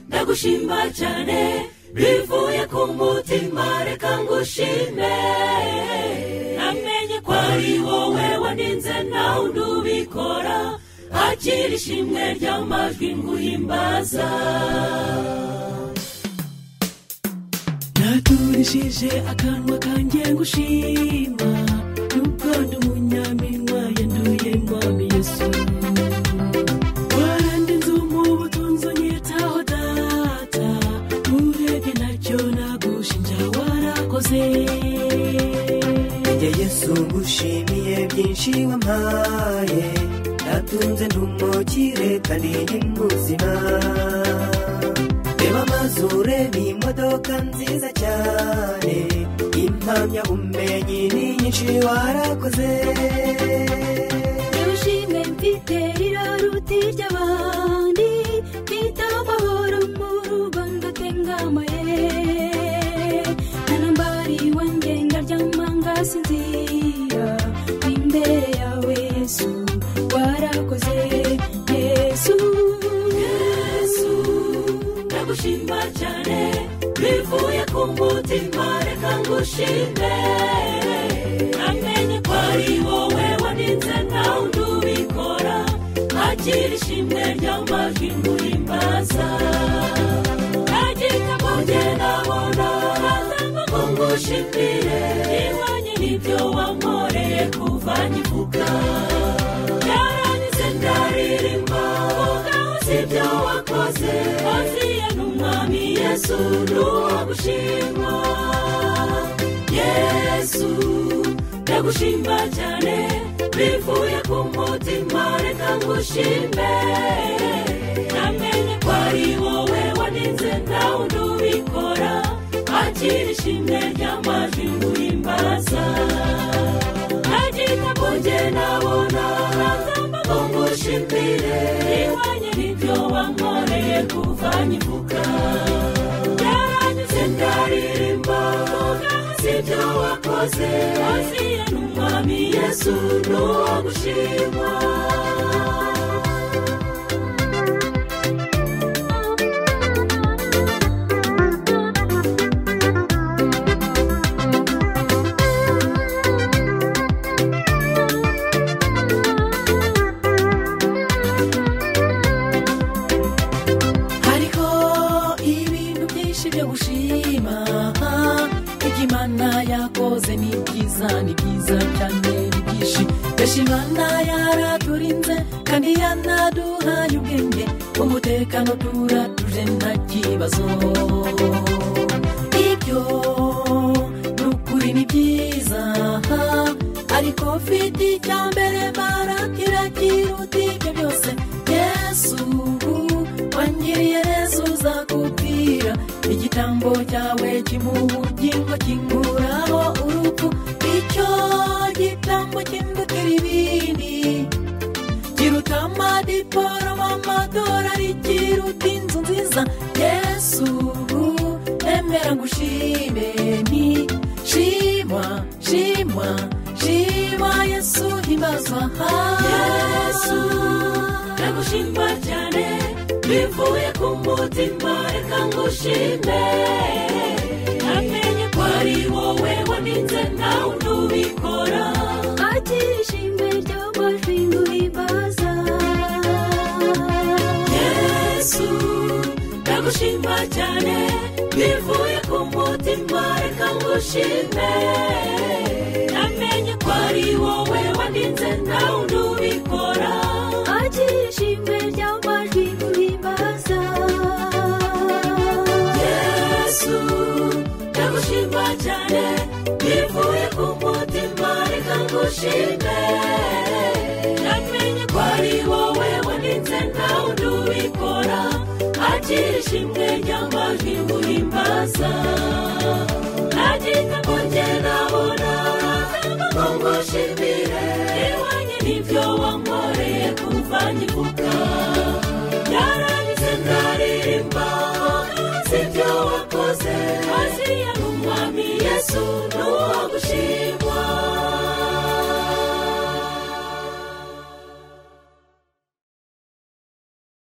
ndagushima cyane bivuye ku mutima reka ngushime namenye ko ari wowe waninze nawe ndubikora hakiri ishimwe ry'amajwi nguhimbaza naturishije akanwa kanjye ngushima nubwo ndi umunyaminwa yanduye mwami yesu warandinze umubutunzi unyitaho data urebye ntacyo nagushinja warakoze njye yesu ngushimiye byinshi wampaye natunze ndumukire kandi ndi muzima reba amazu ureba imodoka nziza cyane impamyabumenyi ni nyinshi warakoze ndawushimwe mfite iraruti ry'abandi mfite amahoro mu rugo ndatengamaye ntarambariwe ngenda ry'amanga sinzira imbere yawe yesu warakoze yesu yesu ndagushima cyane bivuye ku mutima reka ngushime namenye ko ari wowe waninze nawe ndubikora hakiri ishimwe ry'amajwi nguhimbaza nagika mujye nabona hatamba ngo ngushimire ihwanye n'ibyo wankoreye kuva nkivuga byarangize ndaririmba ugaho si ibyo wakoze oziye n'umwami yesu n'uwo gushimwa yesu ndagushima cyane bivuye ku mutima reka ngushime namenye ko ari wowe waninze nawe ndubikora hakiri ishimwe ry'amajwi nguhimbaza nagita mujye nabona hatamba ngo ngushimire ihwanye n'ibyo wankoreye kuva nkivuga byaranyuze ndaririmba ugaho si ibyo wakoze waziye n'umwami yesu n'uwo gushima hariho ibintu byinshi byo gushima ibyo imana yakoze ni byiza ni byiza cyane ni byinshi mbese imana yaraturinze kandi yanaduhaye ubwenge umutekano turatuje nta kibazo ibyo ni ukuri ni byiza ariko mfite icya mbere barakira kiruta ibyo byose yesu wangiriye neza uzakubwira igitambo cyawe kimubugingo kinguraho urupfu icyo gitambo kimbukira ibindi kiruta amadiporoma amadolari kiruta inzu nziza yesu emera ngushime ni shimwa shimwa shimwa yesu himbazwa yesu ndagushima cyane bivuye ku mutima reka ngushime namenye ko ari wowe waninze nawe ntubikora hakiri ishimwe ry'amajwi nguhimbaza yesu ndagushima cyane bivuye ku mutima reka ngushime namenye ko ari wowe waninze nawe ndubikora hakiri ishimwe ry'amajwi nguhimbaza yesu ndagushima cyane bivuye ku mutima reka ngushime namenye ko ari wowe waninze nawe ndubikora hakiri ishimwe ry'amajwi nguhimbaza nagita ngo njye nabona kandi ngo ngushimire ihwanye n'ibyo wankoreye kuva nkivuga byarangize ndaririmba si ibyo wakoze waziye n'umwami yesu n'uwo gushima